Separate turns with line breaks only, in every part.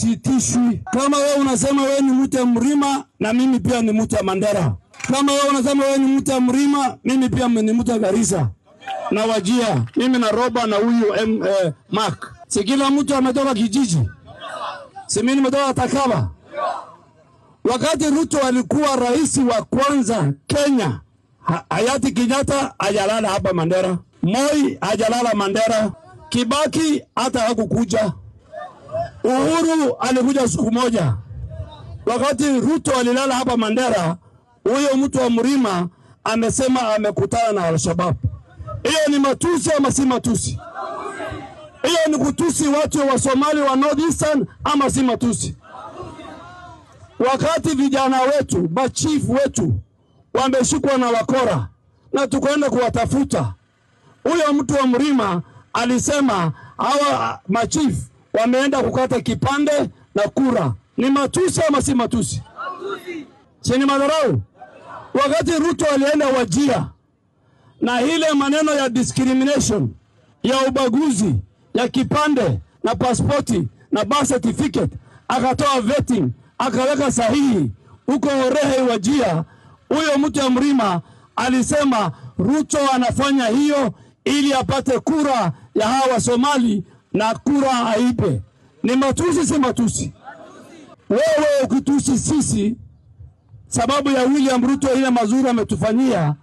sitishwi. Kama wewe unasema wewe ni mtu ya mlima, na mimi pia ni mtu ya Mandera. Kama wewe unasema wewe ni mtu ya mlima, mimi pia ni mtu ya Garissa na Wajia, mimi na Roba na huyu M, eh, Mark. Si kila mtu ametoka kijiji, si mimi nimetoka Takaba. Wakati Ruto alikuwa rais wa kwanza Kenya, ha hayati Kenyatta hajalala hapa Mandera, Moi hajalala Mandera, Kibaki hata hakukuja, Uhuru alikuja siku moja. Wakati Ruto alilala hapa Mandera, huyo mtu wa mlima amesema amekutana na Al-Shabaab. Hiyo ni matusi ama si matusi? Hiyo ni kutusi watu wa Somali wa North Eastern ama si matusi? Wakati vijana wetu machifu wetu wameshikwa na wakora na tukaenda kuwatafuta, huyo mtu wa mlima alisema hawa machifu wameenda kukata kipande na kura. Ni matusi ama si matusi? Si ni madharau? Wakati Ruto alienda Wajia na ile maneno ya discrimination ya ubaguzi ya kipande na pasipoti na birth certificate, akatoa vetting akaweka sahihi huko Orehe Wajia. Huyo mtu ya mlima alisema Ruto anafanya hiyo ili apate kura ya hawa Somali na kura aipe. Ni matusi, si matusi? Wewe ukitusi sisi sababu ya William Ruto ile mazuri ametufanyia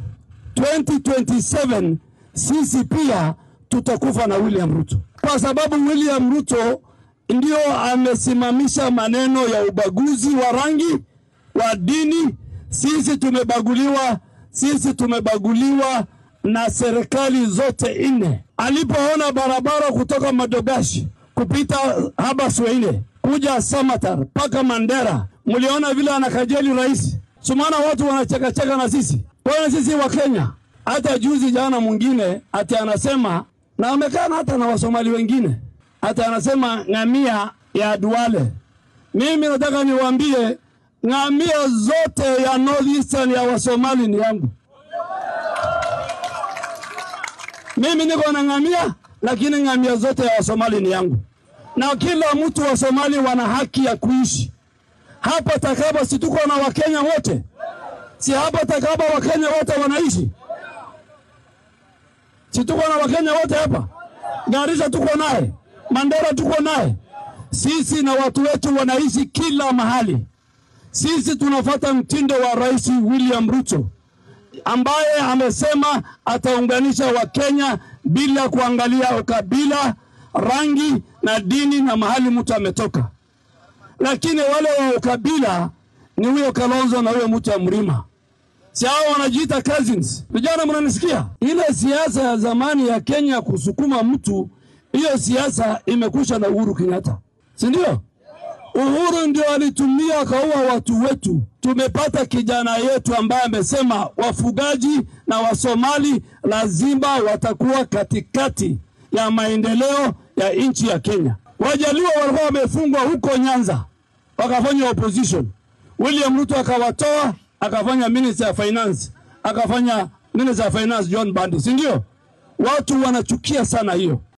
2027 sisi pia tutakufa na William Ruto, kwa sababu William Ruto ndio amesimamisha maneno ya ubaguzi wa rangi, wa dini. Sisi tumebaguliwa, sisi tumebaguliwa na serikali zote nne. Alipoona barabara kutoka Madogashi kupita haba Swahili kuja Samatar mpaka Mandera, mliona vile anakajeli rais. Sumana watu wanachekacheka na sisi Bwana sisi wa Kenya. Hata juzi jana mwingine ati anasema na amekaa hata na Wasomali wengine hata anasema ngamia ya Duale. Mimi nataka niwaambie ngamia zote ya North Eastern ya Wasomali ni yangu. Mimi niko na ngamia, lakini ngamia zote ya Wasomali ni yangu, na kila mtu wa Somali wana haki ya kuishi hapa Takaba. Si tuko na Wakenya wote? Si hapa Takaba Wakenya wote wanaishi? Si tuko na Wakenya wote hapa? Garissa tuko naye, Mandera tuko naye. Sisi na watu wetu wanaishi kila mahali. Sisi tunafuata mtindo wa Rais William Ruto ambaye amesema ataunganisha Wakenya bila kuangalia ukabila, rangi na dini na mahali mtu ametoka. Lakini wale wa ukabila ni huyo Kalonzo na huyo mtu wa mlima, si hao wanajiita cousins. Vijana, mnanisikia? Ile siasa ya zamani ya Kenya kusukuma mtu, hiyo siasa imekusha na Uhuru Kenyatta, si ndio? Uhuru ndio alitumia akaua watu wetu. Tumepata kijana yetu ambaye amesema wafugaji na Wasomali lazima watakuwa katikati ya maendeleo ya nchi ya Kenya. Wajaluo walikuwa wamefungwa huko Nyanza, wakafanya opposition. William Ruto akawatoa, akafanya minister ya finance, akafanya minister ya finance John Bandi, si ndio? Watu wanachukia sana hiyo.